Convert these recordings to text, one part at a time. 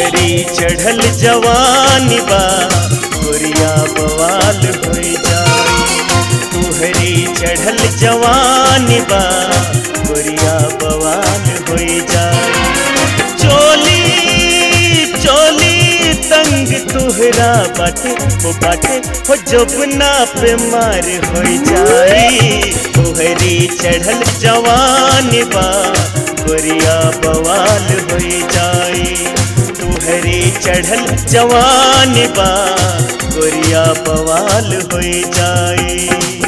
तुहरी चढ़ल जवानी बा गोरिया बवाल हो जाई तुहरी चढ़ल जवानी बा गोरिया बवाल हो जाई चोली चोली तंग तुहरा बाटे हो बाटे हो जबना पे मार हो जाई तुहरी चढ़ल जवानी बा गोरिया बवाल हो जाई तुहरी चढ़ल जवानी बा गोरिया बवाल हो जाई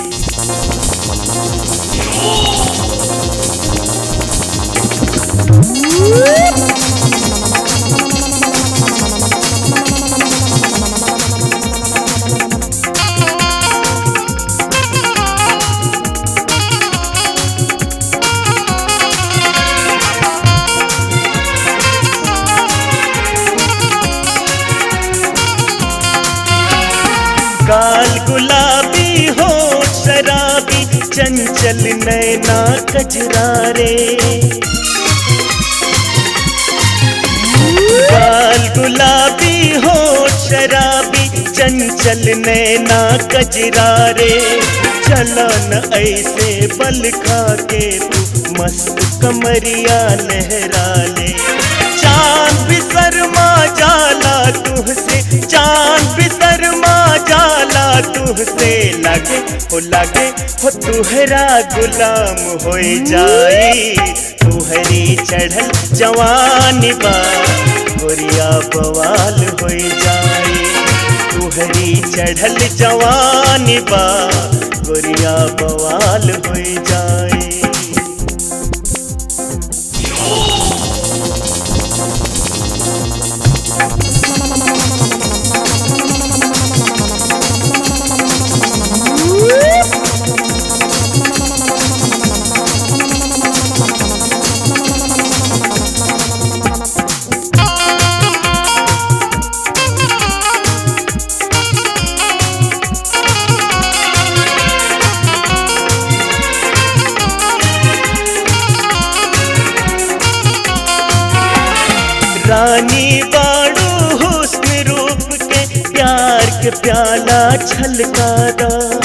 गाल गुलाबी हो शराबी चंचल नैना कजरारे गाल गुलाबी हो शराबी चंचल नैना कजरारे चलो न ऐसे बल खा के तू मस्त कमरिया लहरा ले चांद भी शर्मा जाला तुहसे चांद भी शर्मा जाला तुहसे लागे हो लागे हो तुहरा गुलाम हो जाई तुहरी चढ़ल जवानी बा गोरिया बवाल हो जाई तुहरी चढ़ल जवानी बा गोरिया बवाल हो जाई रानी बाड़ू हुस्न रूप के प्यार के प्याला छलकारा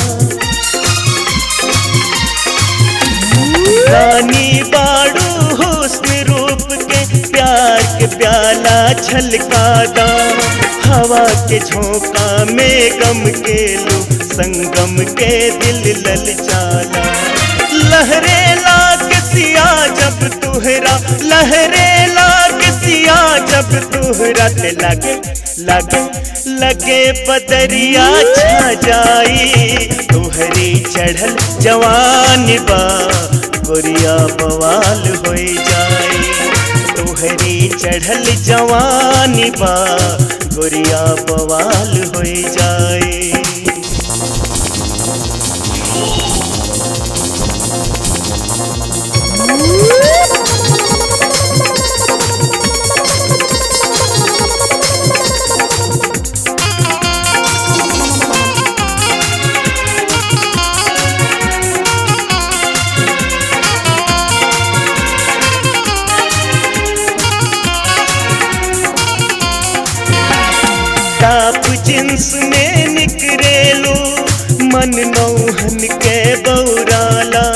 रानी बाड़ू हुस्न रूप के प्यार के प्याला छलकारा हवा के झोंका में गम के लो संगम के दिल ललचाला लहरे लाग सिया जब तुहरा लहरे लाग सिया जब तुहरा ते लगे लगे लगे बदरिया छा जाई तुहरी चढ़ल जवान बा गोरिया बवाल हो जाई तुहरी चढ़ल जवान बा गोरिया बवाल हो जाई टाप जिन्स में निकरेलो मन नौहन के बौराला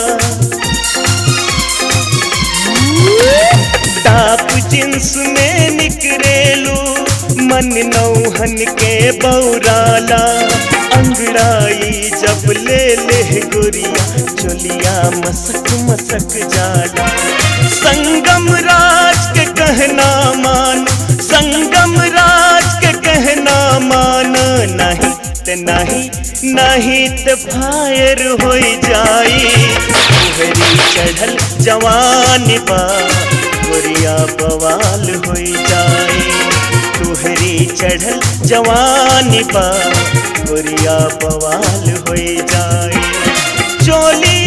टाप जिन्स में निकरेलो मन नौहन के बौराला अंगड़ाई जब ले ले गोरिया चोलिया मसक मसक जाला संगम राज के कहना मान संगम राज के कहना मान नहीं ते नहीं नहीं ते फायर हो जाई तुहरी चढ़ल जवान बा गोरिया बवाल हो जाई तुहरी चढ़ल जवान बा गोरिया बवाल हो जाई चोली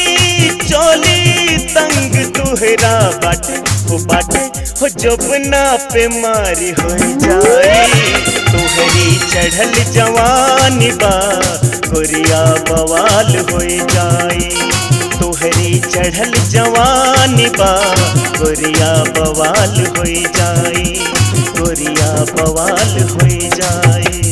चोली तंग तुहरा बाटे हो बाटे हो जबना पे मारी हो जाई तुहरी चढ़ल जवानी बा गोरिया बवाल हो जाई तुहरी चढ़ल जवानी बा गोरिया बवाल हो जाई गोरिया बवाल हो जाए